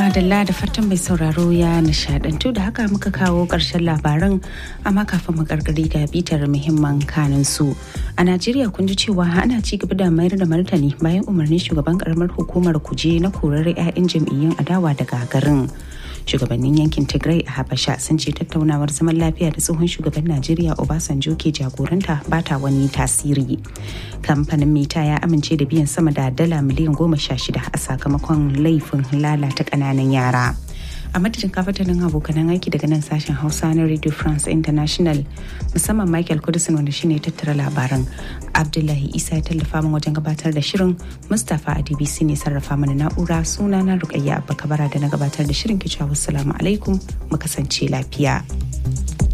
madalla da fatan mai sauraro ya nishadantu da haka muka kawo ƙarshen labaran amma kafin mu karkari ga bitar muhimman kanin su a najeriya kun ji cewa ana ci gaba da mayar da martani bayan umarnin shugaban karamar hukumar kuje na korar 'ya'yan jam'iyyun adawa daga garin shugabannin yankin tigray a habasha sun ce tattaunawar zaman lafiya da tsohon shugaban najeriya obasanjo ke jagoranta ba ta wani tasiri kamfanin mita ya amince da biyan sama da dala miliyan goma sha shida a sakamakon laifin lalata ƙananan yara a madadin kafatanin abokanan aiki daga nan sashen hausa na radio france international musamman michael kudusin wanda shine tattara labaran abdullahi isa ya tallafa min wajen gabatar da shirin mustapha a dbc ne sarrafa mana na'ura suna na rukayya abba kabara da na gabatar da shirin kicewa wassalamu alaikum mu kasance lafiya